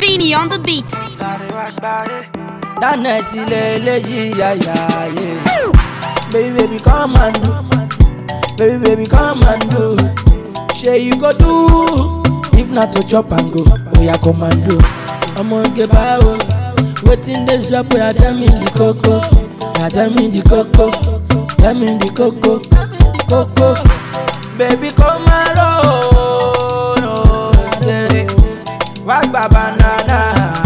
Speedy on the beat. dáná sílẹ̀ eléyìí yàyà yé. baby baby come and do baby baby come and do ṣe you go do if na to chop and go oya come and do. ọmọge báwo wetin dey sup oya tell me the koko oya tell me the koko tell me the koko koko baby come and roll oh, yeah. wá gba banana.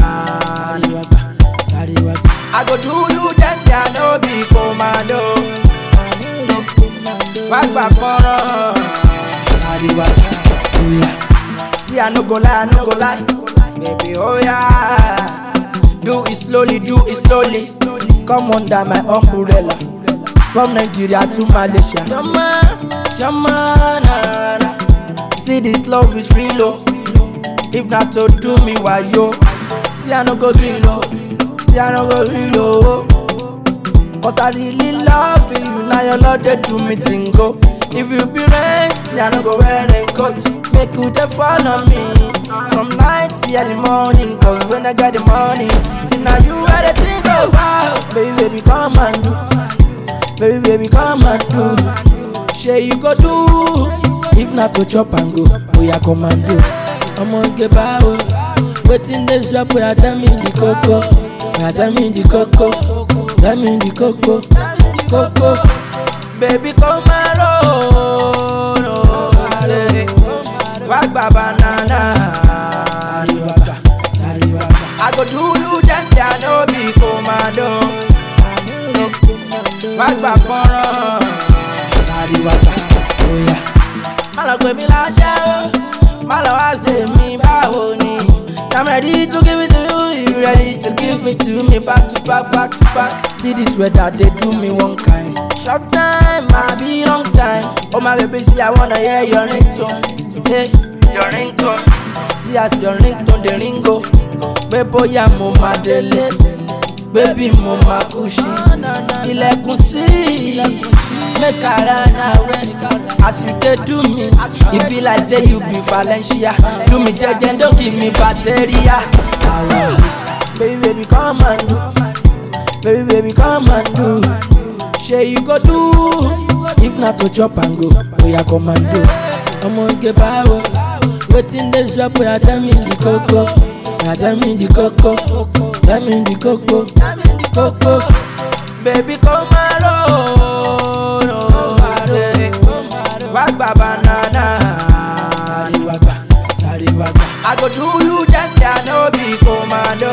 Sáré wá gbà. I go do you danger no be commando. Wá gbà fọ́nrán. Sáré wá gbà. Oya. See I no go lie, I no go lie. Baby oya. Do it slowly, do it slowly. Come under my umbrella. From Nigeria to Malaysia. Shama, shama, na, na. See this love is real, oh. If not to do me wayo, see I no go green low, see I no go green low. Cause I really love you, now your love they do me tingo. If you be rain, see I no go wear coat. Make you dey follow me from night till early morning. Cause when I got the money, see now you are the thing about. Baby, baby, come and do. Baby, baby, come and do. Shey you go do if not to chop and go, oya come and do. ọmọge báwo wetin dey sup oya tell me the koko oya tell me the koko tell me the koko koko baby come and roll oh, yeah. wá gba banana sáré wá gbà sáré wá gbà. I go do you danger no be commando wá gbà fọ́nrán sáré wá gbà oya. má lọ pè mí láṣẹ o má lọ wá ṣe mí báwo ni. I'm ready to give it to you, you ready to give it to me back to back, back to back. See this weather, they do me one kind. Short time, I be long time. Oh my baby, see I wanna hear your ringtone, hey, your ringtone. See as your ringtone the ringo, pé bóyá mo máa délé, baby mo máa kú sí. Ilẹ̀kùn sí, make I run away. As you dey do me, e be like say you be Valencia. Do me jeje, don't give me bacteria. Awa. Baby, baby, come and do. Baby, baby, come and do. Shey you go do if not to chop and go, oya come and do. Ọmọge báwo, wetin dey sup oya tell me the koko, oya tell me the koko, tell me the koko, koko. Baby come and roll, oh, yeah. wá gba banana. Sáré wá gbà, sáré wá gbà. I go do you danger no be commando.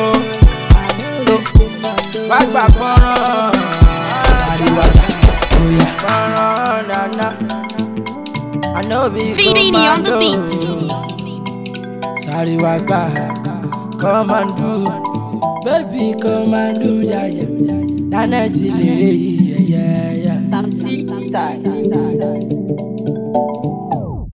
Wá gbà fọ́nrán. Sáré wá gbà, oya. Fọ́nrán nana. I no be Speedy on the commando. beat. Sáré wá gbà, come and do. Baby come and do yaya. Nana sì lè yẹ yẹ yẹ. Some tea style.